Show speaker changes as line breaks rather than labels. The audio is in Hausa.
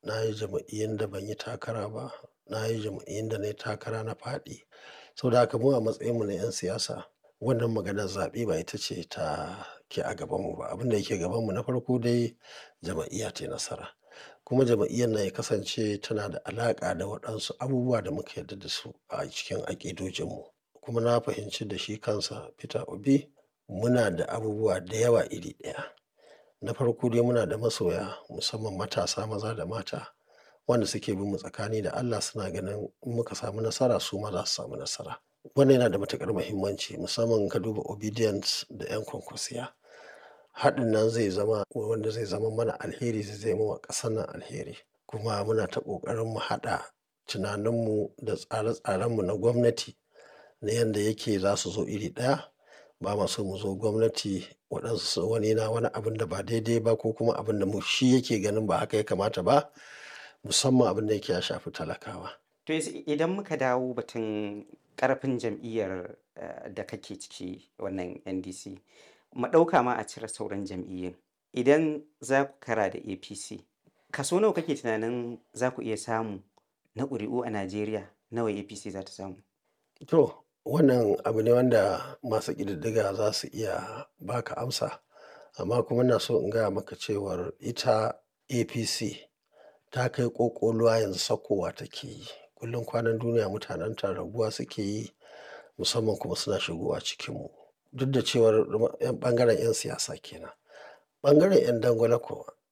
na yi jam'iyyun da ban yi takara ba, na yi jam'iyyun da na yi takara na faɗi. Saboda haka mu a matsayinmu na 'yan siyasa wannan maganar zaɓe ba ita ce ta ke a gabanmu ba. Abin da yake gabanmu na farko dai jam'iyya tai nasara. Kuma jam'iyyar nan ya kasance tana da alaƙa da waɗansu abubuwa da muka yarda da su a cikin aƙidojinmu. Kuma na fahimci da shi kansa Peter Obi muna da abubuwa da yawa iri ɗaya. Na farko dai muna da masoya musamman matasa maza da mata wanda suke bin mu tsakani da Allah suna ganin in muka samu nasara su ma za su samu nasara. Wannan yana da matuƙar muhimmanci musamman in ka duba Obedience da 'yan kwankwasiya. Haɗin nan zai zama wanda zai zama mana alheri zai zame wa ƙasar nan alheri. Kuma muna ta ƙoƙarin mu haɗa tunaninmu da tsare-tsarenmu na gwamnati na yanda yake za su zo iri ɗaya. Ba ma so mu zo gwamnati waɗansu wani yana wani abun da ba daidai ba ko kuma abun da mu shi yake ganin ba haka ya kamata ba musamman abin da yake ya shafi talakawa.
To yanzu idan muka dawo batun ƙarfin jam'iyyar eh, da kake ciki wannan NDC, mu ɗauka ma a cire sauran jam'iyyun. Idan za ku kara da APC, kaso nawa kake tunanin za ku iya samu na ƙuri'u a Najeriya nawa APC za ta samu?
To wannan abu ne wanda masu ƙididdiga za su iya ba ka amsa. Amma kuma ina so in gaya maka cewar ita APC ta kai ƙoƙoluwa yanzu saukowa take yi. Kullum kwanan duniya mutanenta raguwa suke yi musamman kuma suna shigowa cikinmu. Duk da cewar 'yan ɓangaren 'yan siyasa ke nan. Ɓangaren 'yan dangwale kuwa